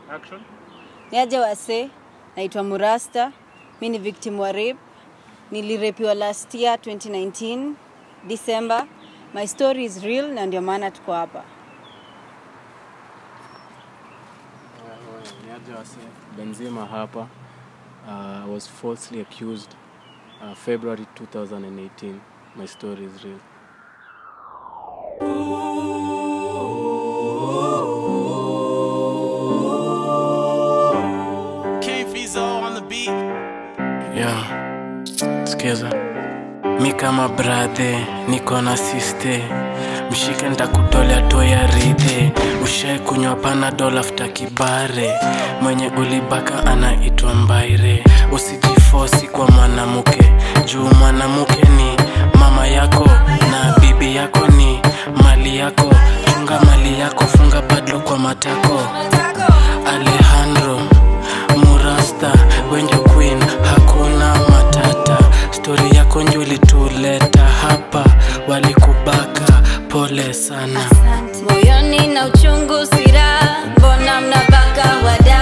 Action. Niaje wase, naitwa Murasta. Mi ni victim wa rape. Nilirepiwa last year 2019 December. My story is real na ndio maana tuko hapa. Niaje wase. Benzima hapa. Uh, was falsely accused uh, February 2018. My story is real. King Fizo on the beat. Yeah, sikiza mi kama brathe niko na siste mshike ntakutolea toya ridhe ushai kunywa panadol afta kibare mwenye ulibaka anaitwa mbaire usijifosi kwa mwanamke juu mwanamke ni mama yako na bibi yako ni mali yako chunga mali yako funga padlo kwa matako alejandro murasta wenjo queen hakuna matata stori yako njo ilituleta hapa walikubaka pole sana Moyoni na uchungu sira, mbona mnabaka wada?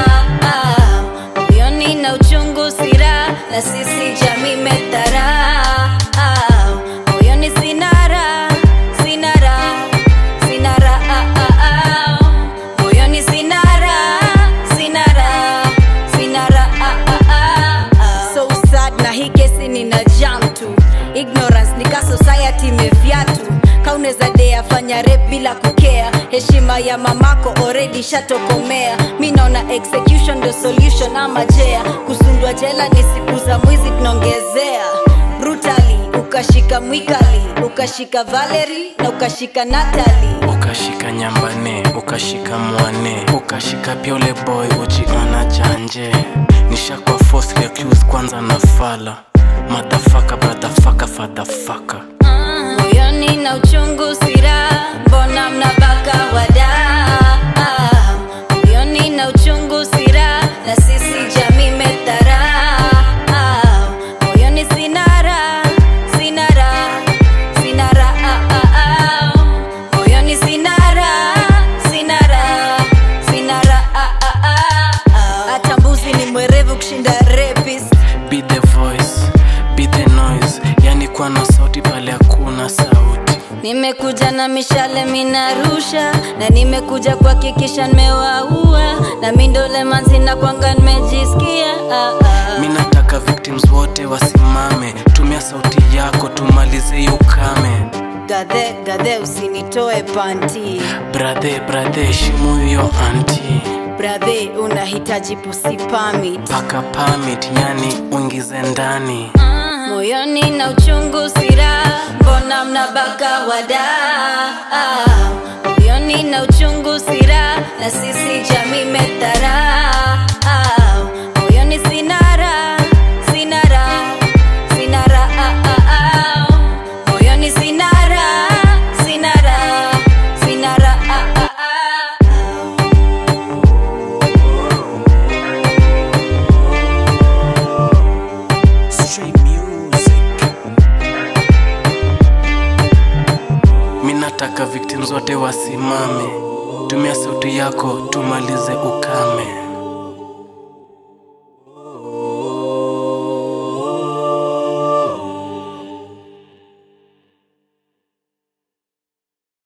Moyoni na uchungu sira, na sisi jamii metara. Moyoni sinara, sinara, sinara. Moyoni sinara, sinara, sinara. So sad na hii kesi nina jam tu ignorance nika society imevyatu kauneza dea fanya rep bila kukea heshima ya mamako already shatokomea mi naona execution ndo solution ama jea kusundwa jela ni siku za mwizi tunaongezea brutally ukashika mwikali ukashika valeri na ukashika natali ukashika nyambane ukashika mwane ukashika pia ule boy ujiona janje nishakwa falsely accused kwanza na fala madafaka bradafaka fadhafaka moyoni na uchungu sira mbona mnabaka wada moyoni na uchungu sira na sisi jamii metara moyoni sinara sinara sinara moyoni sinara sinara sinara hata mbuzi ni mwerevu kushinda rapist be the voice be the noise yani kuwa na sauti pale hakuna sauti nimekuja na mishale minarusha na nimekuja kuhakikisha nimewaua na mindole manzi na kwanga nimejisikia ah, ah. mi nataka victims wote wasimame tumia sauti yako tumalize hiyo ukame gadhe gadhe usinitoe panti brathe brathe heshimu hiyo anti bradhe unahitaji pusi pamit paka pamit yani uingize ndani moyoni na uchungu sira mbona mnabaka wada moyoni na uchungu sira na sisi jamii metara moyoni sinara sinara sinara moyoni sinara sinara sinara Straight music. mi nataka victims wote wasimame tumia sauti yako tumalize ukame